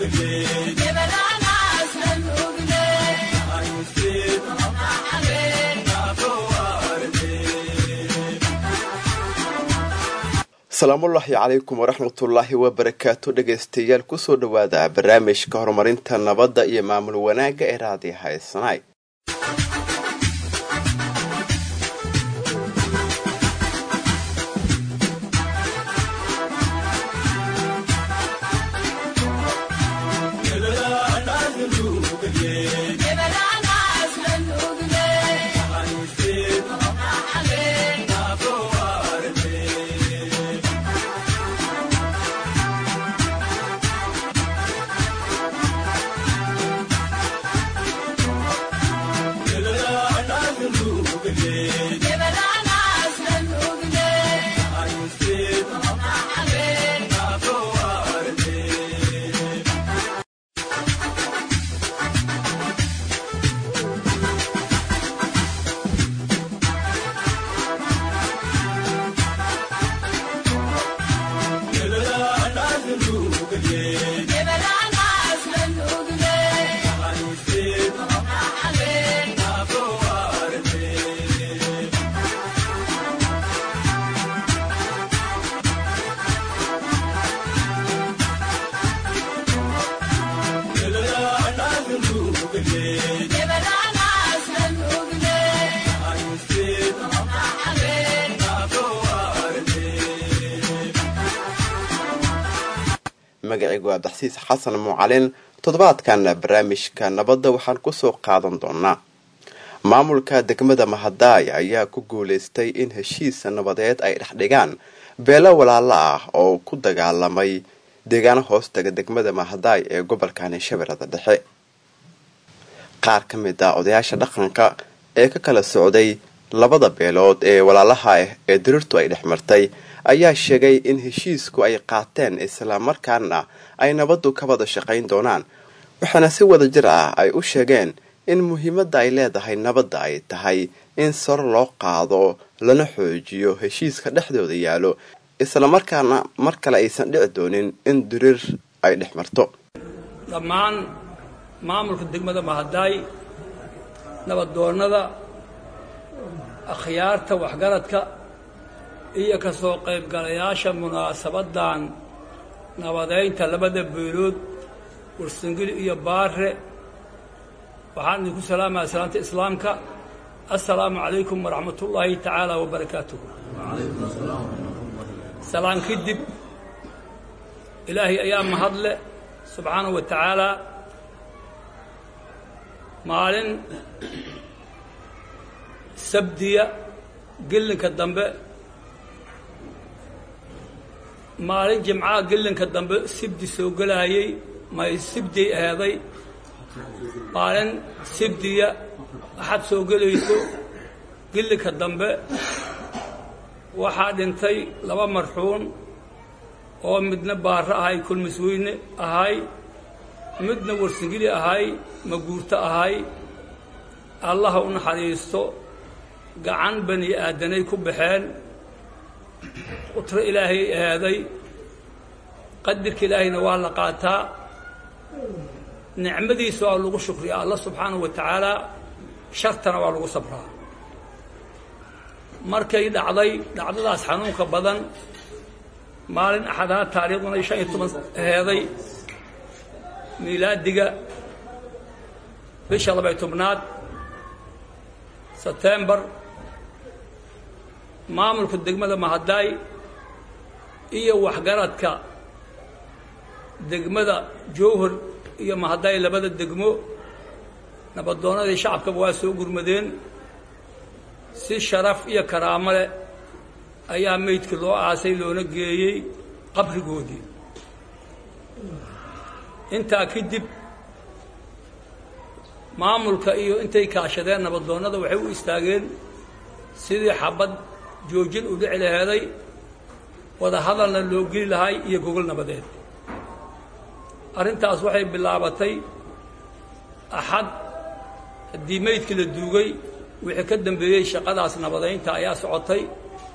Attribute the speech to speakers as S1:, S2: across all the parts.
S1: asalaamullaahi calaykum waraxmatullaahi wabarakaatu dhegaystayaal kusoo dhowaada barnaamijka horumarinta nabadda iyo maamul wanaagga ee raadiyo haysanaay magacaygu abdaxsiis xasan muucalin toddobaadkan barnaamijka nabadda waxaan kusoo qaadan doonaa maamulka degmada mahadaay ayaa ku guulaystay in heshiis nabadeed ay dhexdhigaan beelo walaalo ah oo ku dagaalamay deegaano hoostaga degmada mahadaay ee gobolkan shabeellada dhexe qaar ka mid ah odayaasha dhaqanka ee ka kala socday labada beelood ee walaalaha ah ee diriirtu ay dhex martay ayaa sheegay in heshiisku ay qaateen islamarkaana ay nabaddu ka wada shaqayn doonaan waxaana si wada jir ah ay u sheegeen in muhiimadda ay leedahay nabadda ay tahay in sar loo qaado lana xoojiyo heshiiska dhexdooda yaalo islamarkaana mar kale aysan dhici doonin in diriir ay dhex marto
S2: dhammaan maamulka degmada mahadaay nabadoonnada akhyaarta waxgaradka iyo ka soo qaybgalayaasha munaasabaddan nabadaynta labada beelood warsangeli iyo baare waxaan idinku salaamaya salaanta islaamka assalaamu calaykum waraxmatullaahi tacaala wabarakaatuh salaan kadib ilaahay ayaa mahadle subxaanahu wa tacaalaa maalin sabdiya gelinka dambe maalin jimcaha gelinka dambe sibdi soo gelaayey may sibdiy aheeday maalin sibdiya axad soo gelayso gelinka dambe waxaa dhintay laba marxuun oo midna baaro ahay kulmisweyne ahay midna warsingili ahay maguurto ahay allaha u naxariisto gacan bani aadanay ku baxeen qutro ilaahay ahaaday qadirka ilaahayna waa la qaataa nicmadiisa waa lagu shukriyaa alla subxaanahu wa tacaalaa shartana waa lagu sabraa markay dhacday dhacdadaas xanuunka badan maalin axadaha taariikhduna shan iyo toban aheeday miilaadiga bisha labay tobnaad sebtembar maamulka degmada mahadaay iyo waxgaradka degmada jowhar iyo mahadaay labada degmo nabadoonnadii shacabkaba waa soo gurmadeen si sharaf iyo karaamo leh ayaa meydkii loo aasay loona geeyey qabrigoodii intaa kadib maamulka iyo intay kaashadeen nabadoonnada waxay u istaageen sidii xabad joojin u dhici laheeday wada hadalna loo geli lahay iyo gogol nabadeed arrintaas waxay bilaabatay axad haddii meydkii la duugay wixii ka dambeeyey shaqadaas nabadaynta ayaa socotay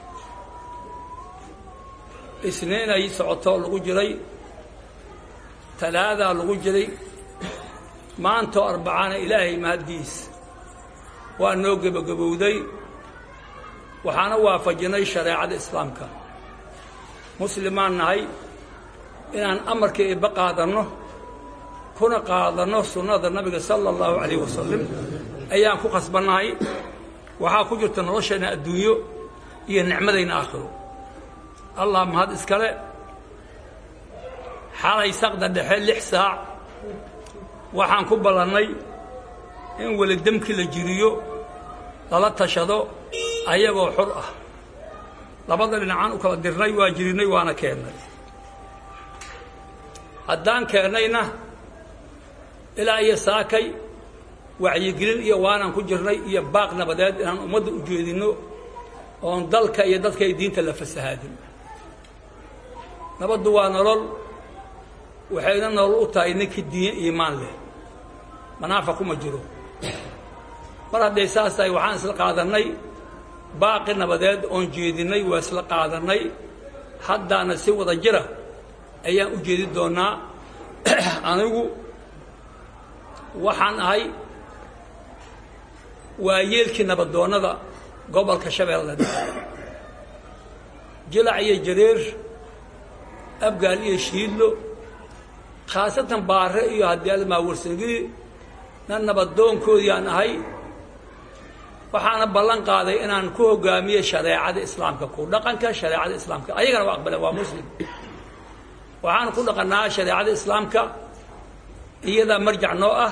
S2: isniin ay socoto lagu jiray talaadaa lagu jiray maantoo arbacana ilaahay mahaddiis waa noo gebagabowday waxaana waafajinay shareecada islaamka muslimaan nahay inaan amarka eebba qaadanno kuna qaadanno sunnada nabiga sala allahu calayh wasalam ayaan ku khasbannahay waxaa ku jirta nolosheenna adduunyo iyo nicmadayna aakhiro allah mahad iskale xalay saqda dhexe lix saac waxaan ku ballannay in weli demkii la jiriyo lala tashado ayagoo xor ah labada dhinacaan u kala dirnay waa jirinnay waana keennay haddaan keennayna ilaa iyo saakay wacyigelin iyo waanaan ku jirnay iyo baaq nabadeed inaan ummadda u jeedinno oon dalka iyo dadka iyo diinta la fasahaadin nabaddu waa nolol waxayna nolol u tahay ninkii diin iimaan leh manaafa kuma jiro mar hadday saas tahay waxaan isla qaadannay baaqi nabadeed oon jeedinnay waa isla qaadannay haddaana si wada jira ayaan u jeedi doonnaa anigu waxaan ahay waa yeelkii nabadoonnada gobolka shabeellada jilac iyo jareer abgaal iyo shiidlo khaasatan baare iyo haddii almaa warsagii na nabadoonkoodii aan ahay waxaana ballan qaaday inaan ku hogaamiye shareecada islaamka ku dhaqanka shareecada islaamka ayagana waa aqbaleen waa muslim waxaan ku dhaqannaa shareecada islaamka iyadaa marjac noo ah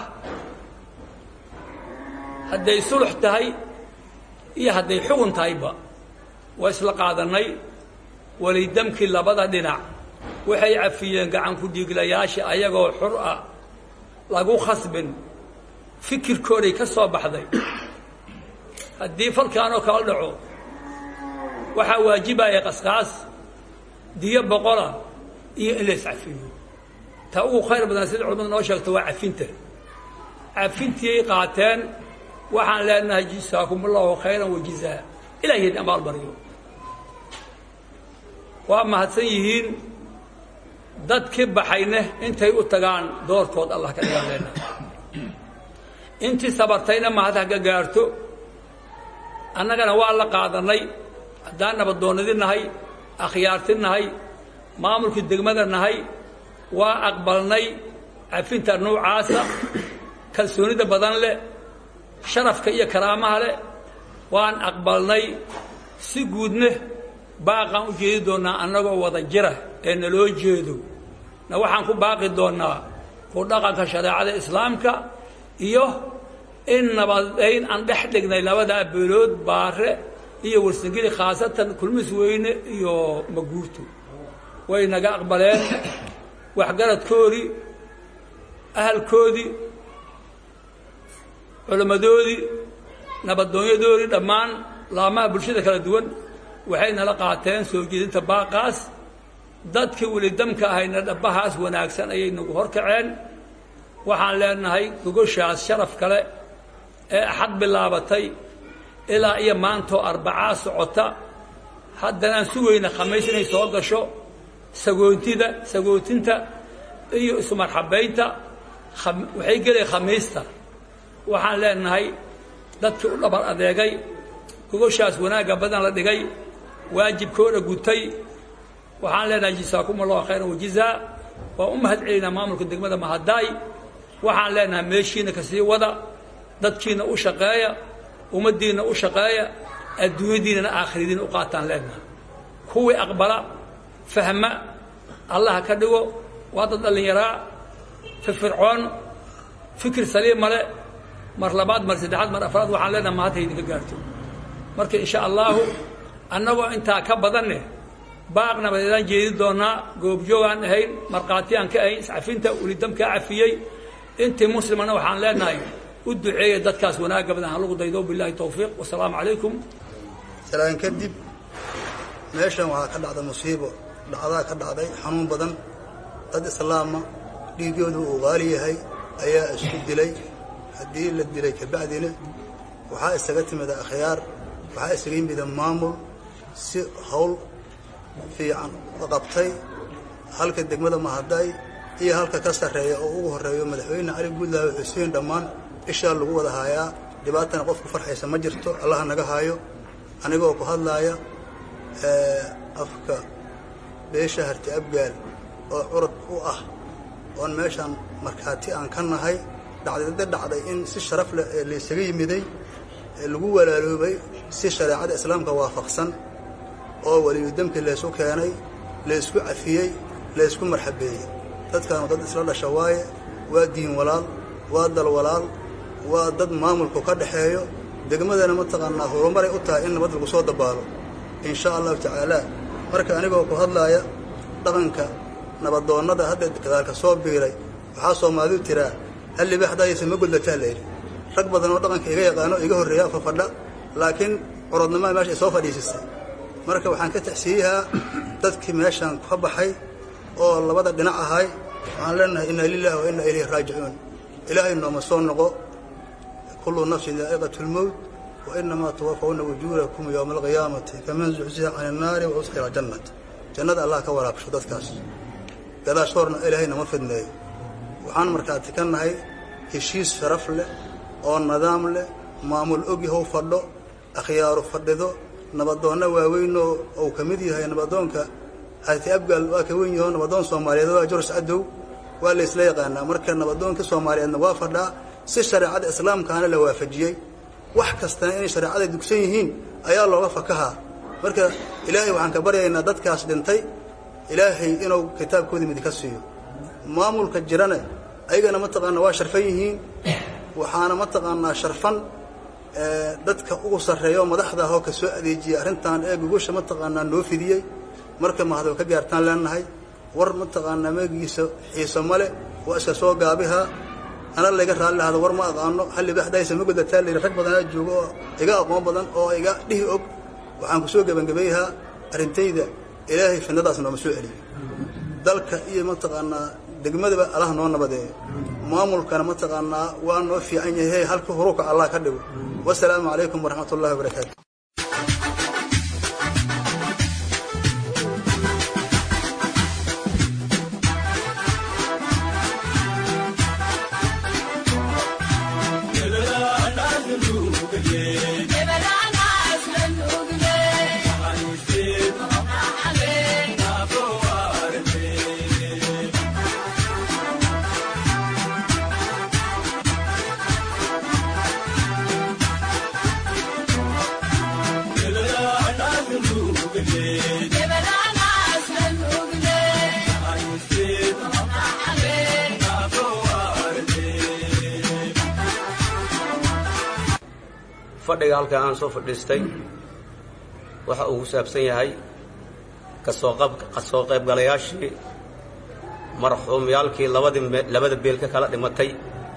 S2: hadday sulux tahay iyo hadday xugun tahayba waa isla qaadannay welidamkii labada dhinac waxay cafiyeen gacan ku dhiiglayaasha ayagoo xur ah lagu khasbin fikirkooday ka soo baxday haddii falkaanoo kala dhaco waxaa waajibaya qasqaas diyo boqola iyo in la iscafiyo ta ugu khayr badan sida culamadu noo sheegto waa cafinta cafintiiyay qaateen waxaan leenahay jisaakumullahu khayran wajizaa ilahay amaal baryo waa mahadsan yihiin dadkii baxayne intay u tagaan doorkood allah ka dhigaan leenahay intii sabartayna mahad haga gaarto annagana waa la qaadannay haddaan nabadoonnadi nahay akhyaarti nahay maamulkii degmada nahay waa aqbalnay cafinta nuucaasa kalsoonida badan leh sharafka iyo karaamaha leh waan aqbalnay si guudne baaqaan u jeedi doonnaa annagoo wada jira ee naloo jeedo na waxaan ku baaqi doonnaa ku dhaqanka shareecada islaamka iyo in nabadayn aan dhex dhignay labadaa beelood baare iyo warsangeli khaasatan kulmis weyne iyo maguurto way naga aqbaleen waxgaradkoodii ahalkoodii culammadoodii nabadoonyadoodii dhammaan laamaha bulshada kala duwan waxay nala qaateen soo jeedinta baaqaas dadkii welidamka ahayna dhabbahaas wanaagsan ayay nagu horkaceen waxaan leenahay gogoshaas sharaf kale ee axad bilaabatay ilaa iyo maantoo arbacaa socota haddanaan sugayna khamiis inay soo gasho sagoontida sagootinta iyo ismarxabaynta waxay gelay khamiista waxaan leenahay dadkii u dhabar adeegay gogoshaas wanaagga badan la dhigay waajibkooda gutay waxaan leenahay jisaakum allahu khayran wajizaa waa u mahad celinaa maamulka degmada mahadaay waxaan leenahay meeshiina kasii wada dadkiina u shaqeeya ummaddiinna u shaqeeya adduunyadiinana aakhiradiina u qaataan leenahay kuwii aqbala fahma allaha ka dhigo waa dad dhallinyaraa firfircoon fikir saliima le mar labaad mar saddexaad mar afraad waxaan leenahay mahadta idinka gaarto marka insha allaahu annagoo intaa ka badanne baaq nabadeedaan jeedi doonnaa goobjoogaan ahayn markhaatiyaan ka ahayn iscafinta ulidamkaa cafiyey intii muslimana waxaan leenahay u duceeya dadkaas wanaagga badan ha lagu daydo billahi tawfiiq wasalaamu calaykum
S3: salaan kadib meeshan waxaa ka dhacda musiibo dhacdaa ka dhacday xanuun badan dad islaama dhiiggoodu uu qaali yahay ayaa isku dilay haddii la dilay kabacdina waxaa isaga timida akhyaar waxaa isaga yimida maamul si hawl fiican qabtay halka degmada mahaday iyo halka ka sarreeya oo ugu horreeyo madaxweyne cali guudlaawe xuseen dhammaan ishaa lagu wada haayaa dhibaatana qofku farxaysa ma jirto allaha naga haayo anigoo ku hadlaaya afka beesha harti abgaal oo curad u ah oon meeshaan markhaati aan ka nahay dhacdada dhacday in si sharaf leh ee laysaga yimiday ee lagu walaaloobay si shareecada islaamka waafaqsan oo weliyu demkii laysu keenay laysku cafiyey laysku marxabeeyey dadkaanu dad isla dhasha waaye waa diin walaal waa dal walaal waa dad maamulku ka dhaxeeyo degmadana mataqaanaa horumaray u tahay in nabad lagu soo dabaalo in sha allahu tacaala marka anigoo ku hadlaaya dhaqanka nabadoonnada hadda gadaalka soo biiray waxaa soomaalidu tiraa hal libaaxdaayaysa ma gudlataa layidhi rag badan oo dhaqanka iga yaqaano iga horreeya fafadha laakiin curodnimaa meesha ay soo fadhiisisay marka waxaan ka taxsiiyahaa dadkii meeshaan ka baxay oo labada dhinac ahay waxaan leenahay inna lilahi wa inna ilayhi raajicuun ilaahay nooma soo noqo kullu nafsin daa'iqatu lmowt wa inamaa tuwafawna wujuurakum yowma alqiyaamati kaman zuxziha can annaari wa usxira jannat jannada allah ka waraabsho dadkaas gadaashoorna ilaahay nama fidneeyo waxaan markaati ka nahay heshiis sharaf leh oo nidaam leh maamul ogyahow fadho akhyaaru fadhido nabadoonna waaweynoo uu ka mid yahay nabadoonka harti abgaal waa ka weyn yaho nabadoon soomaaliyeed waa jors cadow waa la ysla yaqaanaa marka nabadoonka soomaaliyeedna waa fadhaa si shareecada islaamkaana la waafajiyey wax kastana inay shareecada dugsan yihiin ayaa looga fakahaa marka ilaahay waxaan ka baryaynaa dadkaas dhintay ilaahay inuu kitaabkoodii midi ka siiyo maamulka jirana ayagana mataqaanaa waa sharfan yihiin waxaana mataqaanaa sharfan dadka ugu sarreeya oo madaxda ahoo ka soo adeejiyay arrintan ee gogosha mataqaanaa noo fidiyey marka mahadoo ka gaartaan leenahay war mataqaanaa meegiisa xiiso male waa iska soo gaabihaa ana layga raalli lahado war ma aqaano hallibaaxdaysa ma godataa layidhi rag badanaa joogo oo iga aqoon badan oo iga dhihi og waxaan ku soo gebangebayhaa arrintayda ilaahay fidnadaas nooma soo celiyo dalka iyo mataqaanaa degmadaba allah noo nabadeeyo maamulkana mataqaanaa waa noo fiican yahay halka huruuka allah ka dhigo wasalaamu calaykum waraxmat ullahi wabarakaatu
S4: fadhiga halkan aan soo fadhiistay waxa uu ku saabsan yahay kasoo qab kasoo qaybgalayaashii marxuumyaalkii labadii labada beel ka kala dhimatay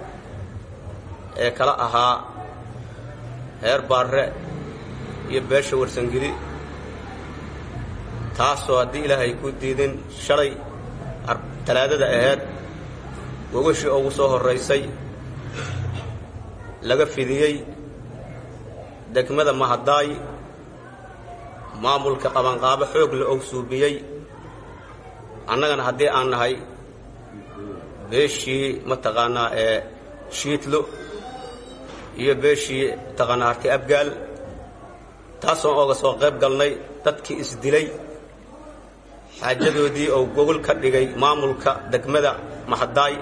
S4: ee kala ahaa heer baarre iyo beesha warsangeli taasoo haddii ilaahay ku diidin shalay talaadada ahayd gogashii ugu soo horraysay laga fidiyey degmada mahadaay maamulka qabanqaabo xoog la og suubiyey annagana haddii aan nahay beeshii mataqaanaa ee shiidlo iyo beeshii mataqaanaa harti abgaal taasoon ooga soo qayb galnay dadkii isdilay xaajadoodii oo gogol ka dhigay maamulka degmada mahadaay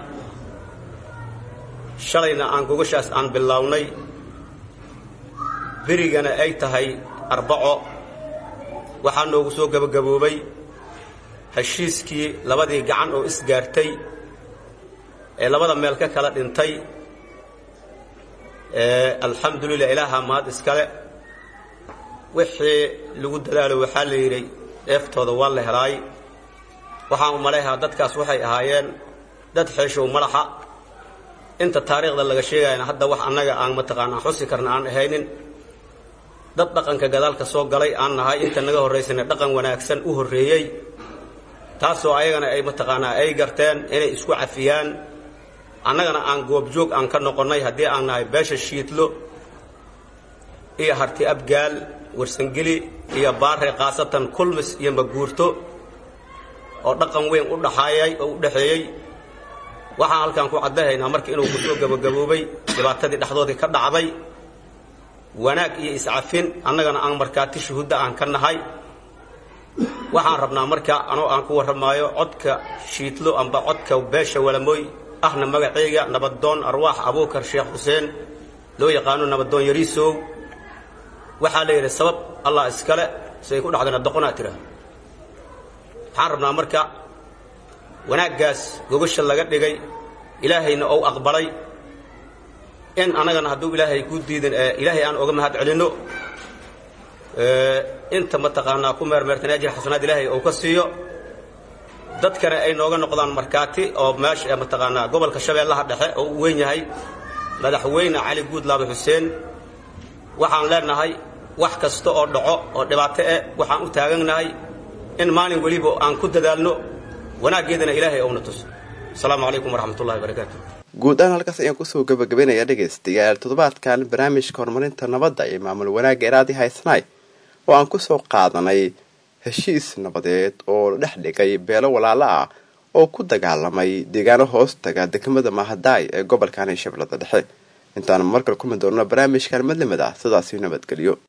S4: shalayna aan gogashaas aan bilaawnay berigana ay tahay arbaco waxaa noogu soo gebagaboobay heshiiskii labadii gacan oo isgaartay ee labada meel ka kala dhintay alxamdulilah ilaaha mahad iskale wixii lagu dadaalo waxaa la yidhi eeftooda waa la helaay waxaan u malayhaa dadkaas waxay ahaayeen dad xeeshow madaxa inta taariikhda laga sheegayana hadda wax annaga aan mataqaanaa xusi karna aan ahaynin dad dhaqanka gadaalka soo galay aan nahay inta naga horraysana dhaqan wanaagsan u horreeyey taasoo ayagana ay mataqaanaa ay garteen inay isku cafiyaan annagana aan goobjoog aan ka noqonnay haddii aan nahay beesha shiidlo iyo harti abgaal warsangeli iyo baare khaasatan kulmis iyo maguurto oo dhaqan weyn u dhaxaayay oo u dhexeeyey waxaan halkaan ku caddahaynaa marka inuu kusoo gabagaboobay dhibaatadii dhexdoodii ka dhacday wanaag iyo iscafin annagana aan markaati shuhuudda aan ka nahay waxaan rabnaa marka anoo aan ku warramaayo codka shiidlo amba codka beesha walamooy ahna magacayga nabadoon arwaax abuukar sheekh xuseen loo yaqaano nabadoon yariisow waxaa la yidhi sabab allah iskale siday ku dhacdana doqonaa tira waxaan rabnaa marka wanaaggaas gogasha laga dhigay ilaahayna ou aqbalay in annagana hadduu ilaahay ku diidan ilaahay aan oga mahad celinno inta mataqaanaa ku meermeertan ajir xasanaad ilaahay ou ka siiyo dadkana ay nooga noqdaan markaati oo meesha mataqaanaa gobolka shabeellaha dhexe oo u weyn yahay madaxweyne cali guudlaabe xuseen waxaan leenahay wax kasta oo dhaco oo dhibaato eh waxaan u taagannahay in maalin weliba aan ku dadaalno wanaaggeedana ilaahay ouna tuso asalaamu calaykum waraxmat ullahi barakaatu
S1: guud ahaan halkaas ayaan kusoo gabagabeynayaa dhegaystayaal toddobaadkan barnaamijka horumarinta nabadda iyo maamul wanaagga eraadii haysanaay oo aan kusoo qaadanay heshiis nabadeed oo la dhex dhigay beelo walaalo ah oo ku dagaalamay deegaano hoostaga degmada mahadaay ee gobolkan shabeellada dhexe intaan markale kulmi doonno barnaamijkan madlamada sidaasi nabadgelyo